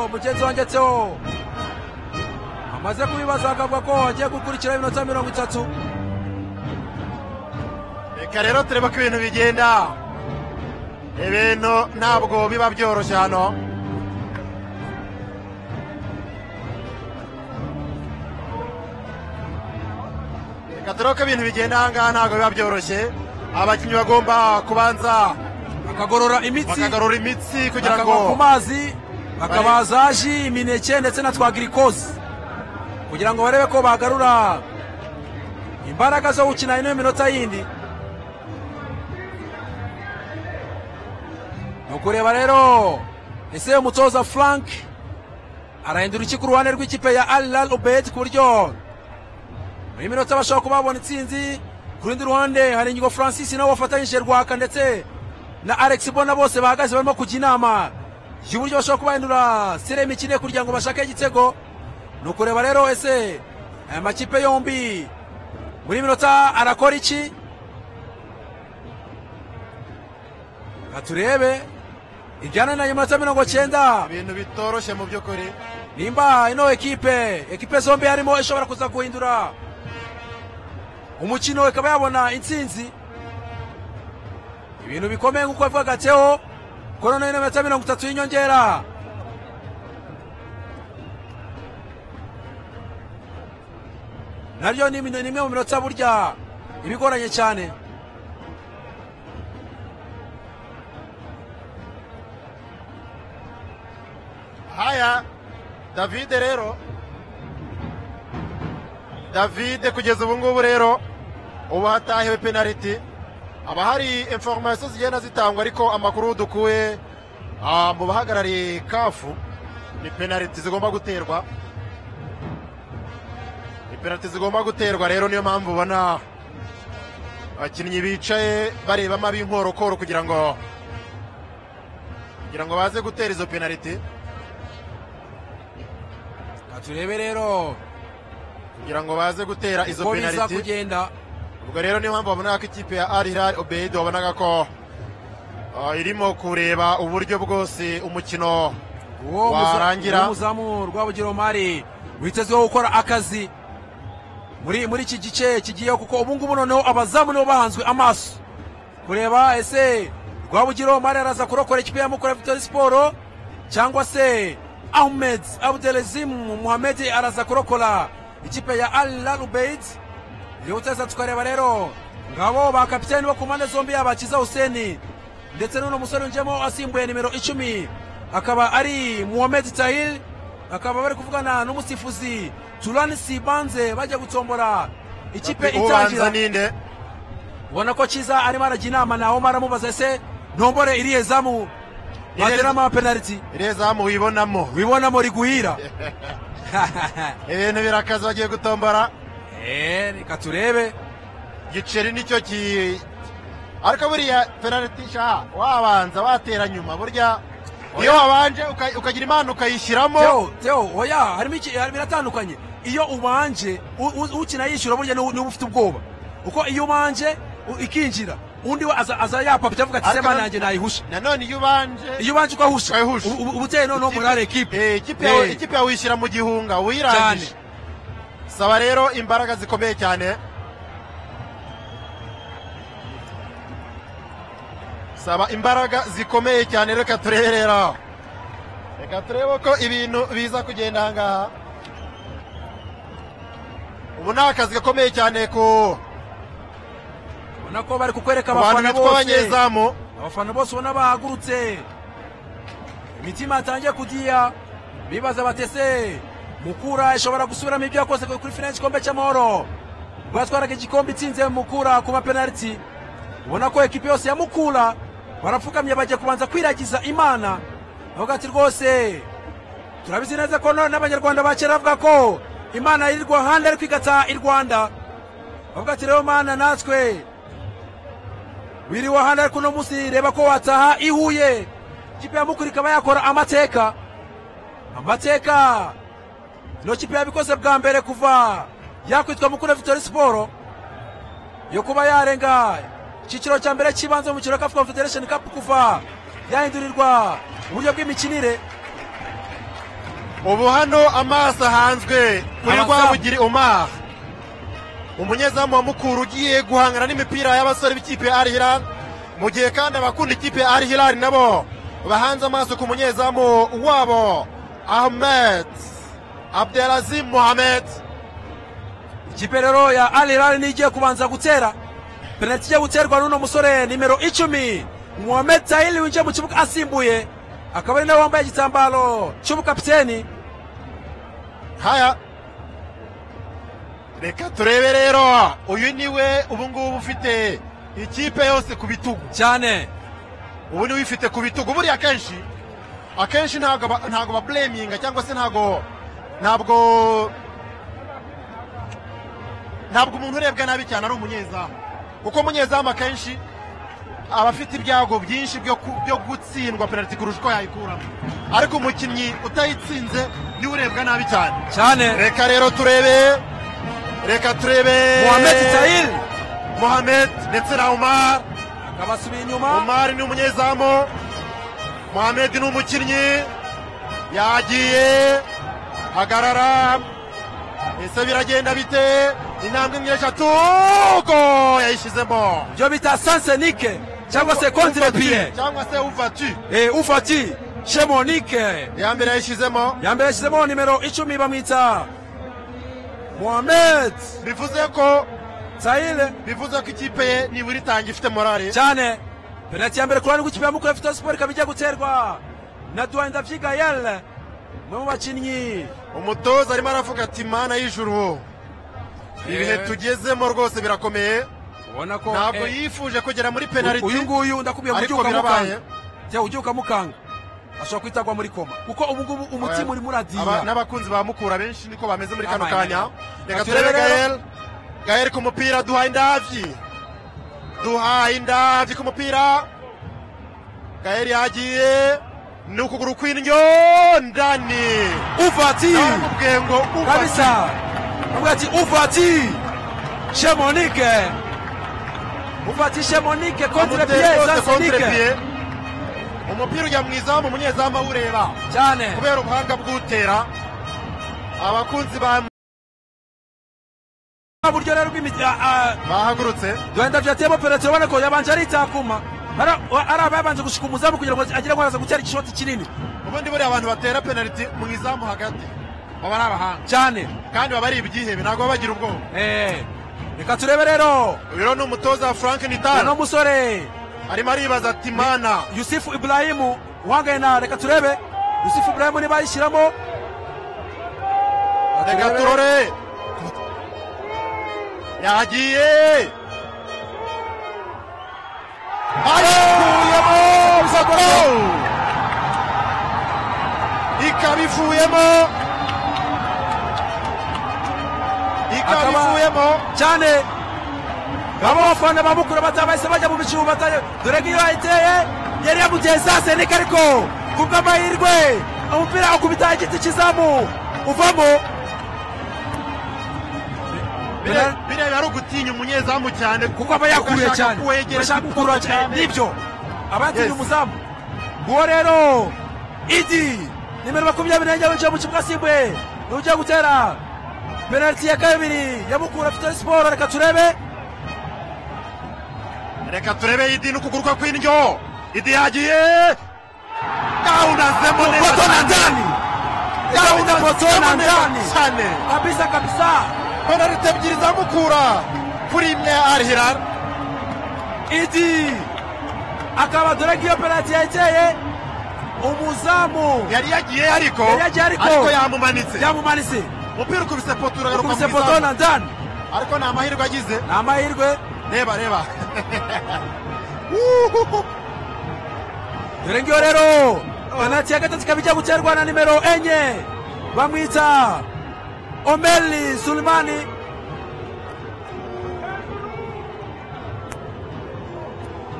umugenzi wongetseho amaze kubibaza akavuga ko hagiye gukurikiraho iminota mirongo itatu reka rero turebe ko ibintu bigenda ibintu ntabwo biba byoroshye hano reka turebe ko ibintu bigenda aha ngaha ntabwo biba byoroshye abakinnyi bagomba kubanza bakagorora imitsi bakagarura imitsi kugira bakagwa ku ngo mazi bakabaza ji imineke ndetse na twa girikoze kugira ngo barebe ko bagarura imbaraga zo gukina ino minota yindi ni ukureba rero ese umutoza frank arahindura iki ku ruhande rw'ikipe ya alilal ubed ku buryo muri minota bashobora kuba babona intsinzi ku rundi ruhande hari inyigo francis nabo bafatanyije rwaka ndetse na alex bona bose bahagaze barimo kujya inama y'uburyo bashobora kubahindura sire y'imikino kugira ngo bashake igitego ni ukureba rero ese aya makipe yombi muri minota arakora iki Reka turebe ijyana na minota mirongo cyenda ibintu bitoroshye mu by'ukuri nimba ino ekipe ekipe zombi harimo ishobora kuza guhindura umukino ikaba yabona intsinzi ibintu bikomeye nk'uko bivuga gateho ko noneho ino minota mirongo itatu y'inyongera naryo ni imwe ni imwe mu minota burya iba igoranye cyane haya davide rero davide kugeza ubu ngubu rero ubu hatahiwe penaliti haba hari inforomasiyo zigenda zitangwa ariko amakuru dukuye ah, mu bahagarariye kafu ni penaliti zigomba guterwa ni penaliti zigomba guterwa rero niyo mpamvu ubona abakinnyi bicaye barebamo ab'inkorokoro kugira ngo kugira ngo baze gutera izo penaliti Reka turebe rero kugira ngo baze gutera izo ko biza penaliti kugenda ubwo rero niyo mpamvu babonaga ko ikipe ya Al Hilal Obeid wabonaga ko ah, irimo kureba uburyo bwose umukino uwo Warangira. muza- uwo muzamu rwabugiro mari witezweho gukora akazi muri muri iki gice kigiyeho kuko ubu ngubu noneho abazamu nibo bahanzwe amaso kureba ese rwabugiro mari araza kurokora ikipe ya mukura vitori siporo cyangwa se ahmed abdelezim muhamed araza kurokora ikipe ya al larubeid yoteza tukareba rero ngabo ba kapiteni bo ku mpande zombi yaba kiza huseni ndetse n'uno musore winjiyemo asimbuye nimero icumi akaba ari muhamed tahil akaba bari kuvugana n'umusifuzi turani sibanze bajya gutombora ikipe ubanza itangira ninde ubona ko kiza arimo arajya inama nawe maramubaza ese ntombore iriya zamu Iriya- bateramo amapenaliti iriya zamu wibonamo wibonamo riguhira ibintu birakaze bagiye gutombora Eh, reka turebe giceri nicyo ki ariko buriya penaliti sha wabanza watera nyuma burya iyo wabanje uka- ukagira imana ukayishyiramo Teo, Teo, oya harimo iki hari- biratandukanye iyo ubanje u- u- ukina yishyura burya niwe niwe ufite ubwoba uko iyo ubanje u- ikinjira undi we aza, aza yapapita avuga ati Ariko sema na- nanjye nayihusha nanone iyo ubanje iyo ubanje ukahusha Ukayihusha. ubu- ubu- uba uteye noneho muri ari ekipe Eh, ikipe yawe- Eh. ikipe yawe uyishyira mu gihunga cyane uyirangije saba rero imbaraga zikomeye cyane saba imbaraga zikomeye cyane reka turebera reka turebe ko ibintu biza kugenda aha ngaha ubu ni akazi gakomeye cyane ku ubona ko bari kukwereka ku bantu abafana bitwa bose abanyezamu abafana bose ubona bahagurutse imitima yatangiye kudiya bibaza batese mukura ishobora gusubiramo ibyo yakoze kuri finance igikombe cy'amahoro ubwo yatwaraga igikombe itsinze mukura ku mapenaliti ubona ko ekipi yose ya mukura barapfukamye bagiye kubanza kwiragiza imana bavuga ati rwose turabizi neza ko none n'abanyarwanda ba kera bavuga ko imana iri rwahanda ariko igataha i rwanda bavuga ati rero mana natwe wiriwe ahandi ariko uno munsi reba ko wataha i Huye ikipe ya Mukura ikaba yakora amateka amateka ino kipe yabikoze bwa mbere kuva yakwitwa Mukura Victory Sport yo kuba yarenga icyiciro cya mbere cy'ibanze mu mukino wa Cup Confederation Cup kuva yahindurirwa uburyo bw'imikinire ubu hano amaso ahanzwe kuri Amazamu. rwabugiri umar umunyezamu wa mukuru ugiye guhangana n'imipira y'abasore b'ikipe ya al hilal mu gihe kandi abakunda ikipe ya al hilal nabo bahanze amaso ku munyezamu wabo ahmed abdelazim mohamed ikipe rero ya al hilal niyo igiye kubanza gutera penaliti igiye guterwa n'uno musore nimero icumi mohamed tahili winjiye mu kibuga asimbuye akaba ari nawe wambaye igitambaro cy'ubukapiteni haya reka turebe rero uyu niwe ubu ngubu ufite ikipe yose ku bitugu cyane ubu niwe uyifite ku bitugu buriya akenshi akenshi ntabwo ba- ntabwo babureminga cyangwa se ntabwo ntabwo ntabwo umuntu urebwa nabi cyane ari umunyezamu kuko umunyezamu akenshi aba afite ibyago byinshi byo ku- byo gutsindwa penaliti kurusha uko yayikuramo ariko umukinnyi utayitsinze niwe urebwa nabi cyane cyane reka rero turebe reka turebe mohamed tahili mohamed ndetse na umar akabasubiye inyuma umari ni umunyezamu mohamed ni umukinnyi yagiye hagarara ese biragenda bite intambwe imwe eshatu go yayishyizemo ibyo bita sansenike cyangwa se kontirepiye cyangwa se uvatu ufati shemonike iya mbere yayishyizemo ya mbere yashyizemo nimero icumi bamwita mohamed bivuze ko tahili bivuze ko ikipe ye nibura itangi ifite morali cyane penaliti ya mbere ku ruhande rw'ikipe ya mukuru efute siporo ikaba igiye guterwa na duwani ndavyiga yel umwe mu bakinnyi umutoza arimo aravuga ati mana y'ijuru ibihe tugezemo rwose birakomeye ubona ko ntabwo eh, yifuje kugera muri uyu penaliti nguyu ndakubwiye ngo ariko ubyuka mukanga birabaye. jya ubyuka mukanga ashobora guhita agwa muri koma kuko ubu ngubu umutima urimo Aba- uradiya n'abakunzi ba mukura benshi niko bameze muri kano Abaye. kanya Reka reka turebe turebe gael gael ku mupira duhaye indabyi duhaye indabyi ku mupira gael yagiye ni ukuguru kw'indyo ndani ufati namubwiye ngo uva- kabisa avuga ati ufati shemonike ufati shemonike kontire amuteye piye rwose contre sansenike pied. umupira ujya mu izamu umunyezamu awureba cyane kubera ubuhanga bw'utera abakunzi ba- buryo rero bw'imiti ah, ah, bahagurutse duhenda vyatiyemo penaliti urabona ko yabanje ari itakuma Ara- wa- ari abayabanje gushika umuzamu kugira ngo agire ngo araza gutera igishoti kinini ubundi buriya abantu batera penaliti mu izamu hagati baba ari abahanga cyane kandi baba ari ibyihebe ntabwo baba bagira ubwoba Eh, reka turebe rero uyu rero ni umutoza wa frank uno nitano musore arimo aribaza ati mana yusufu iburahimu uhangaye na reka turebe yusufu iburahimu niba ayishyiramo Reka reka turebe. turore yagiye ayikuyemo goal! ikaba ivuyemo ikaba Akaba- ivuyemo cyane baba bafana bamukura batabahise bajya mu bicu bataye dore ngiyo ayiteye yari yamuteye sase niko ariko kubw'amahirwe umupira akubita igiti kizamu uvamo Bire- bireba ari ugutinya umunyezamu cyane kuko aba yakuruye ugashaka cyane kuwegera urashaka igikombe gukurura cyane cyane. nibyo aba yatinye Yes. umuzamu uwo rero idi nimero makumyabiri n'enye winjiye mu kibuga asimbuye niwe ugiye gutera penaliti ya kabiri yamukura afite siporo reka turebe reka turebe idi n'ukuguru kwe kw'indyo idi yagiye kawunazemo poto na ndani Kawuna poto na ndani. cyane kabisa kabisa penaliti ebyiri za mukura kuri imwe ya al hilal idi akaba dore ngiyo penaliti yegeye umuzamu yari yagiye ariko Yari yagiye ariko. yamumanitse yamumanitse umupira ukubise poto uragaruka mu ukubise poto izamu na ndani ariko ni amahirwe agize ni amahirwe reba reba dore ngiyo rero penaliti ya gatatu ikaba ijya guterwa na nimero enye bamwita omeli sulimani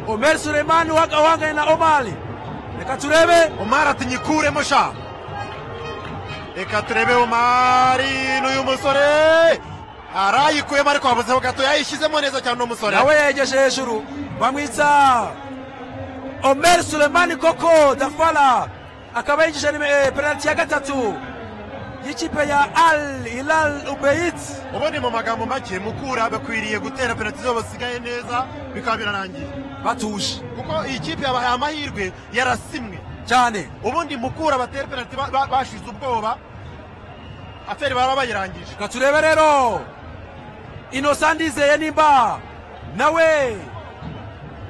omeli suleimani uhanganye na omali reka turebe umari ati nyikuremo sha reka turebe umari n'uyu musore arayikuyemo ariko wabuzeho gato yayishyizemo neza cyane uno musore nawe yegeje hejuru bamwita omer sulemani koko dafala akaba yinjije ni- eh, penaliti ya gatatu y'ikipe ya al hilal ubeyitsi ubundi mu magambo make mukura bakwiriye gutera penaliti zo basigaye neza bikaba birarangiye batuje kuko iyi kipe yabahaye amahirwe yarasimwe cyane ubundi mukura batera penaliti ba- ba- bashize ubwoba aferi baba bayirangije reka turebe rero inosa ndizeye nimba nawe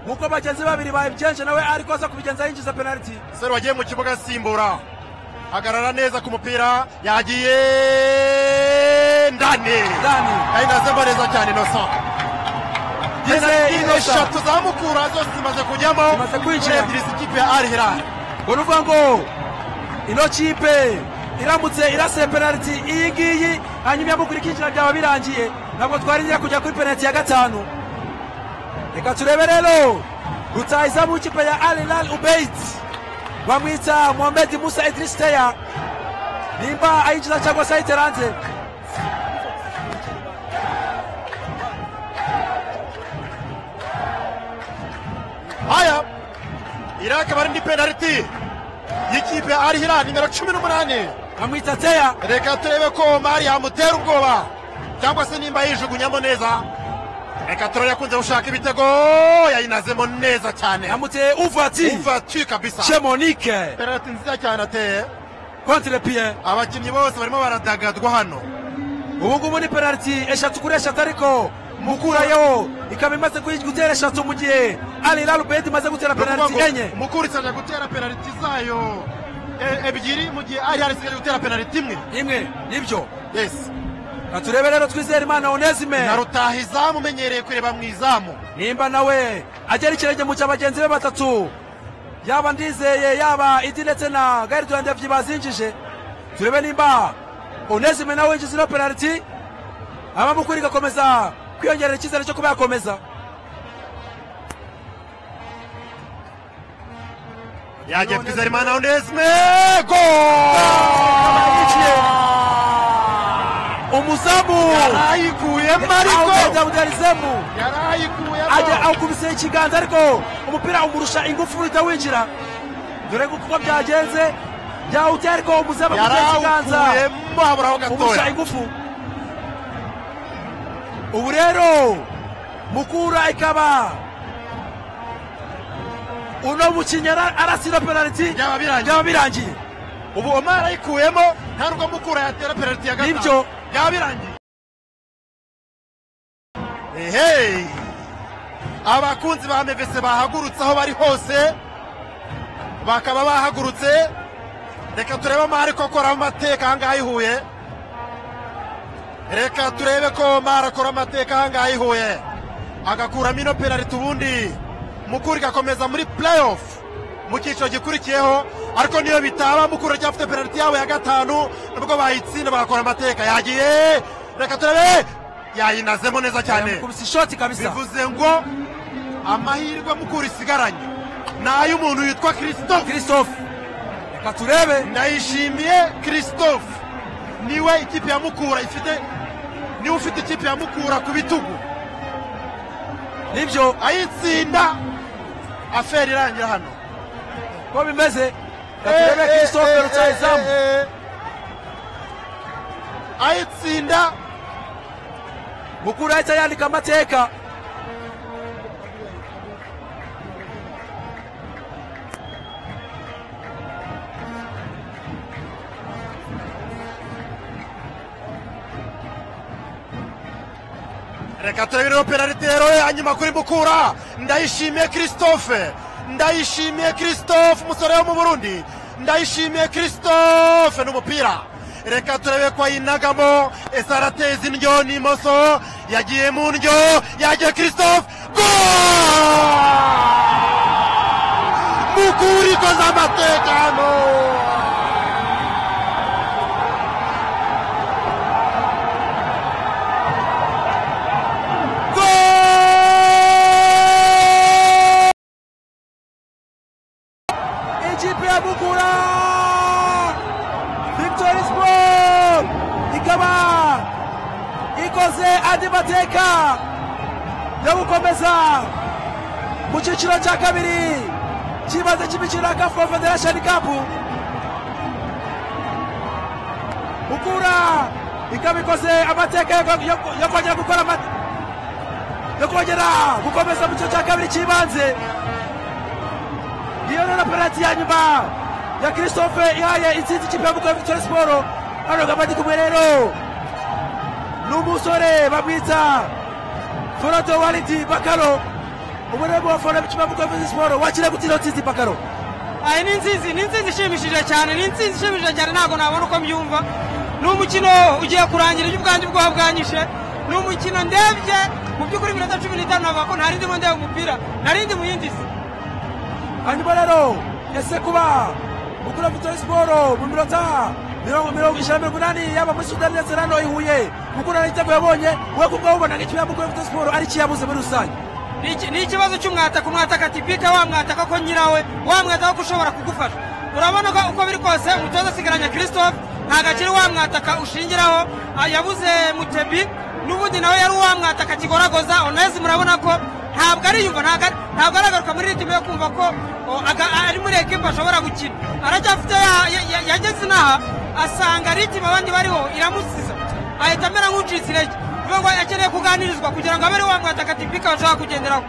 nk'uko bagenzi babiri babibyenje nawe ariko aza kubigenza yinjiza penaliti sero wagiye mu kibuga asimbura hagarara neza ku mupira yagiye ndani dani kandi nasema neza cyane inosa Ndizeye penaliti Innocent. eshatu za mukura zose zimaze kujyamo Zimaze kwinjira. kuri ebyiri z'ikipe ya ari hirari ngo ni ukuvuga ngo ino kipe iramutse iraseye penaliti iyi ngiyi hanyuma iyambukira ikinjira byaba birangiye ntabwo twarindira kujya kuri penaliti ya gatanu reka turebe rero rutahizamu w'ikipe ya al hilal ubeit bamwita mohamed musa idris teya nimba ayinjiza cyangwa se ayitera hanze haya iri akaba ari indi penaliti y'ikipe ya ari hirari nimero cumi n'umunani bamwita teya reka turebe ko mari yamutera ubwoba cyangwa se nimba yijugunyamo neza reka turebe yakunze gushaka ibitego yayinazemo neza cyane yamuteye uvati uvati kabisa shemonike penaliti nziza cyane ateye kontre piye abakinnyi bose barimo baradagadwa hano ubu ngubu ni penaliti eshatu kuri eshatu ariko mukurayo ikaba imaze kuyi- gutera eshatu mu gihe ali lalubedi imaze gutera penaliti enye mukurisi aje gutera penaliti zayo e- ebyiri mu gihe ari hari isigaje gutera penaliti imwe imwe nibyo yes Reka turebe rero twizere imana onesime na rutahizamu umenyereye kureba mu izamu nimba nawe agera ikirenge mu cya bagenzi be batatu yaba ndizeye yaba idi ndetse na garidiyoni ndevyi bazinjije turebe nimba onesime nawe yinjiza ino penaliti abamukura igakomeza kwiyongerera icyizere cyo kuba yakomeza yagiye twizerimana onesme go yiciye. umuzamu yarayikuyemo ariko awugendabudarizemu ajya yarayikuyemo awukubise ikiganza ariko umupira umurusha ingufu uhita winjira dore ko uko byagenze byawuteye ariko umuzamu akubise ikiganza yarawukuyemo haburaho umurusha gatoya ingufu ubu rero mukura ikaba uno mukinnyi ara- arasira penaliti byaba birangiye byaba birangiye ubu omar ayikuyemo nta nubwo mukura yatera penaliti ya gatanu Nibyo. byaba birangiye ehe abakunzi ba mevese bahagurutse aho bari hose bakaba bahagurutse reka turebe omar ko akora amateka aha ngaha ihuye reka turebe ko omar akora amateka aha ngaha ihuye agakuramo ino penaliti ubundi mukura igakomeza muri playoff mu cyiciro gikurikiyeho ariko niyo bitaba mukura cyafite penaliti yawe ya gatanu nubwo bayitsinda bagakora amateka yagiye reka turebe yayinazemo neza cyane kumisa ishoti kabisa bivuze ngo amahirwe mukura isigaranye ni ay'umuntu witwa christophe christophe reka turebe ndayishimiye christophe niwe ikipe ya mukura ifite niwe ufite ikipe ya mukura ku bitugu nibyo ayitsinda aferi irangira hano ko bimeze reka turebe christophe rutahizamu ayitsinda mukuru ahita yandika amateka reka turebe rero penaliti rero ya nyuma kuri mukura ndayishimiye christophe ndayishimiye christophe umusore wo mu burundi ndayishimiye christophe n'umupira reka turebe ko ayinagamo ese arateza indyo n'imoso yagiye mu ndyo yagiye christophe go mukura ikoze amatekano ikipe ya mukura victory sport ikaba ikoze andi mateka yo gukomeza mu cyiciro cya kabiri cy'ibanze cy'imikino ya kafu federation cup mukura ikaba ikoze amateka yo- yo- yo kongera gukora ama- yo kongera gukomeza mu gice cya kabiri cy'ibanze iyo rero penaliti ya nyuma ya christophe ihaye intsinzi ikipe ya mukura victoire siporo hano gabadi kumwe rero ni umusore bamwita forato walidi bakaro umurembo wa fora w'ikipe ya mukura victoire siporo wakire gutira intsinzi bakaro aha ni intsinzi ni intsinzi ishimishije cyane ni intsinzi ishimishije cyane ntabwo nabona uko mbyumva ni umukino ugiye kurangira ibyo ubwanjye ubwoba bwanyishe ni umukino ndebye mu by'ukuri iminota cumi n'itanu navuga ko ntari ndimo ndeba umupira nari ndi mu yindi si hanyuma rero ese kuba gukura vitori siporo mu minota mirongo mirongo ijana na mirongo inani yaba muri sudani ndetse na noye ihuye gukura na igitego yabonye we ku bwawe ubonaga ikipe ya gukura vitori siporo ari ikiyabuze muri rusange Ni iki- ni ikibazo cy'umwataka umwataka ati bika wamwataka ko nyirawe wamwataka ko ushobora kugufasha urabona ko uko biri kose umutoza asigaranye christophe nta gaciro wamwataka ushingiraho Ah, yabuze mutebi n'ubundi nawe yari uwamwataka akigoragoza onesi murabona ko ntabwo ariyumva ntabwo ari- ntabwo aragaruka muri ritime yo kumva ko o, aga- ari muri ekipa ashobora gukina aracyafite ya- ya- ya- yageze inaha asanga ritime abandi bariho iramusiza ahita amera nk'ucitse intege ni ukuvuga ngo akeneye kuganirizwa kugira ngo abe ari wa mwataka tipika bashobora kugenderaho